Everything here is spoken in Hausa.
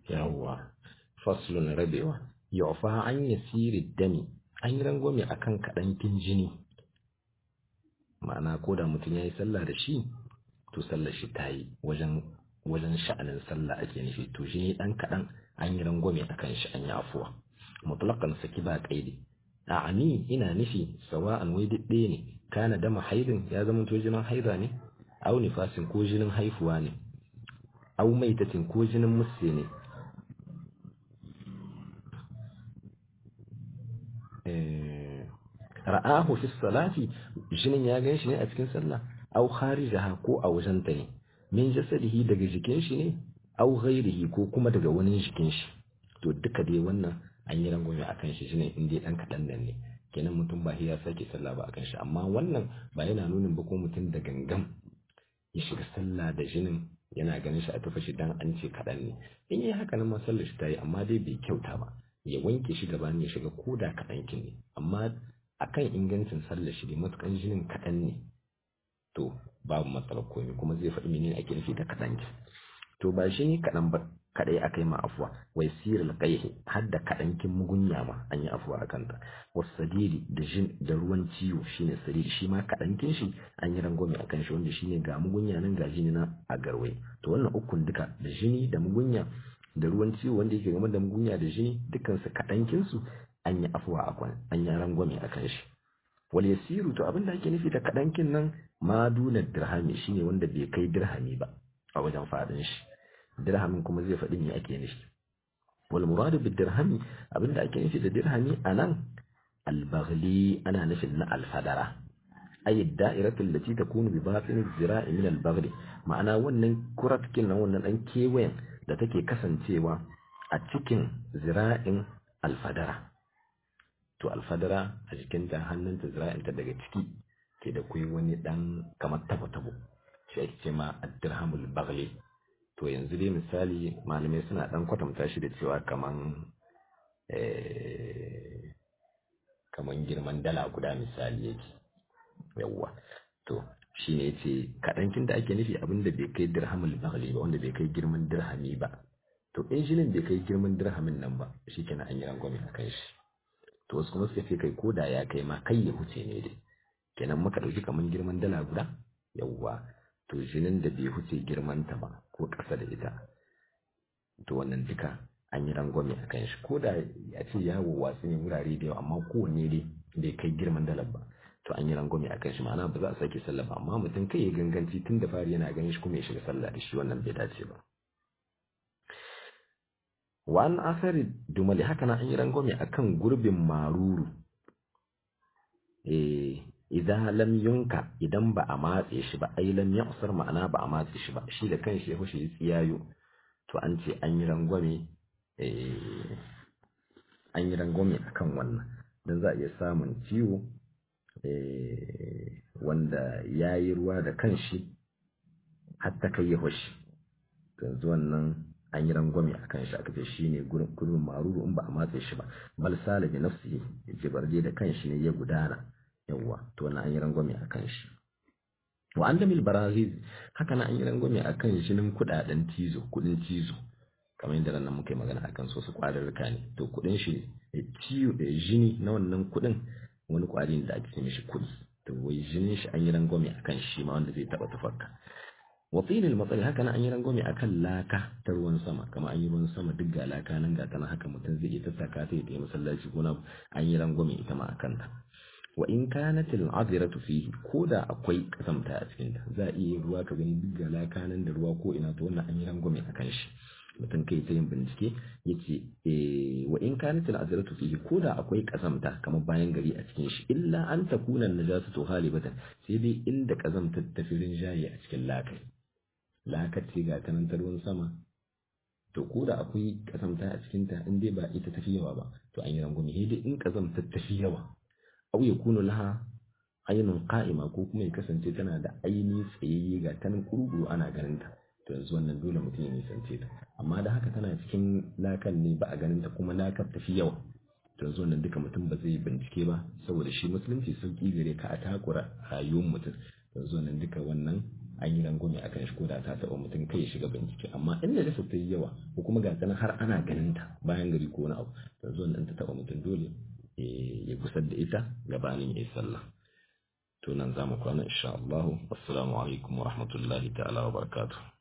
yawwa faslun rabewa yu'fa an yasiri dami an yi rangwame akan kaɗankin jini ma'ana ko da mutum ya yi sallah da shi to sallar shi ta yi wajen wajen sha'anin sallah ake nufi to jini ɗan kaɗan an yi rangwame akan shi an yi afuwa mutlaqan saki ba kaidi a ani ina nufi sawa'an wai duk ɗaya ne kana dama haidin ya zama to jinin haida ne au nifasin ko jinin haifuwa ne au maitatin ko jinin musse ne ra'ahu fi salati jinin ya gan shi ne a cikin sallah au kharijaha ko a wajen ta ne min jasadihi daga jikin shi ne au ghairihi ko kuma daga wani jikin shi to duka dai wannan an yi rangwame akan shi jinin inda dan kaɗan nan ne kenan mutum ba ya sake sallah ba akan shi amma wannan ba yana nunin ba ko mutum da gangan ya shiga sallah da jinin yana ganin shi a tafa shi dan an ce kaɗan ne in yi haka nan ma sallar shi ta yi amma dai bai kyauta ba ya wanke shi gaba ya shiga ko da kaɗan kin ne amma akan ingancin sallar shi ne matukan jinin kaɗan ne to babu matsalar komai kuma zai faɗi menene ake nufi da kaɗan ki to ba shi ne kaɗan ba kaɗai aka yi ma afuwa wai siril qaihi har da kaɗankin mugunya ma an yi afuwa a kanta wasadiri da jin da ruwan ciwo shine sadiri shi ma kaɗankin shi an yi rangwame a kan shi wanda shine ga mugunya nan ga jini na a garwai to wannan ukun duka da jini da mugunya da ruwan ciwo wanda yake game da mugunya da jini dukansu kaɗankin su an yi afuwa a kwan an yi rangwame a kan shi wal yasiru to abin da ake nufi da kaɗankin nan ma duna dirhami shine wanda bai kai dirhami ba a wajen faɗin shi dirhamin kuma zai faɗi me ake nufi wal muradu bid dirhami abinda ake nufi da dirhami anan al baghli ana nufin na al fadara ay da'iratu allati takunu bi batin zira'i min al baghli ma'ana wannan kuratkin nan wannan dan kewayen da take kasancewa a cikin zira'in al fadara to al fadara a cikin ta hannunta zira'in ta daga ciki ke da kai wani dan kamar tabo tabo shi ake ce ma ad-dirhamul baghli to yanzu dai misali malamai suna dan kwatanta shi da cewa kaman kaman girman dala guda misali yake yawwa to shi ne ce kaɗankin da ake nufi abinda bai kai dirhamul baghli ba wanda bai kai girman dirhami ba to in shilin bai kai girman dirhamin nan ba shi kenan an yi rangwame a kan shi to wasu kuma suka ce kai ko da ya kai ma kai ya huce ne dai kenan muka ɗauki kaman girman dala guda yawwa to jinin da bai huce girmanta ba ko ƙasa da ita to wannan duka an yi rangwame a kan shi ko da ya ce yawo wasu ne wurare da yawa amma kowanne dai bai kai girman dalar ba to an yi rangwame a kan shi ma'ana ba za a sake sallah ba amma mutum kai ya ganganci tun da fari yana ganin shi kuma ya shiga sallah da shi wannan bai dace ba wa an asari dumali haka na an yi rangwame akan gurbin maruru eh idan lam yunka idan ba a matse shi ba ai lam yaqsar ma'ana ba a matse shi ba shi da kanshi ya fushi tsiyayo to an ce an yi rangwame eh an yi rangwame akan wannan dan za a iya samun ciwo eh wanda yayi ruwa da kanshi har ta kai ya fushi yanzu wannan an yi rangwame akan shi aka ce shine gurbin maruru in ba a matse shi ba bal salabi nafsi yace barje da kanshi ne ya gudana yawwa to wannan an yi rangwame a kan shi wa an damil baraziz haka na an yi rangwame a kan jinin kudaden cizo kudin cizo kamar yadda nan muka yi magana akan so su kwararruka ne to kudin shi ciwo da jini na wannan kudin wani kwari ne da ake ce mishi kudi to wai jinin shi an yi rangwame a kan shi ma wanda zai taba tufarka wa tsinil matsari haka na an yi rangwame a kan laka ta ruwan sama kama an yi ruwan sama duk ga laka nan ga tana haka mutum zai iya tattaka ta yi masallaci ko na an yi rangwame ita ma a kanta wa in kanat al-adiratu fihi koda akwai kasamta a cikin ta za a iya ruwa ka gani duk galaka nan da ruwa ko ina to wannan an yi rangwame akan shi mutum kai ta yin bincike yace eh wa in kanat al-adiratu fihi koda akwai kasamta kamar bayan gari a cikin shi illa an takuna najasatu halibatan sai dai inda kazamtar ta firin jaye a cikin lakai lakar ce ga ta nan ta ruwan sama to koda akwai kasamta a cikin ta in dai ba ita tafi yawa ba to an yi rangwame sai dai in kazamtar tafi yawa aw yakunu laha ainun qa'ima ko kuma ya kasance tana da aini tsayayye ga tanan kurguru ana ganin ta to yanzu wannan dole mutum ya nisance ta amma da haka tana cikin lakan ne ba a ganin ta kuma lakar tafi yawa to yanzu wannan duka mutum ba zai bincike ba saboda shi musulunci sauki gare ka a takura rayuwar mutum yanzu wannan duka wannan an yi rangwame a kan shi ko da ta taɓa mutum kai ya shiga bincike amma in da ta yi yawa ko kuma ga tsanan har ana ganin ta bayan gari ko wani abu yanzu wannan ta taɓa mutum dole ya gusar da ita gabanin ya yi sallah to nan za mu kwana insha Allah assalamu alaikum wa rahmatullahi ta'ala wa barakatuh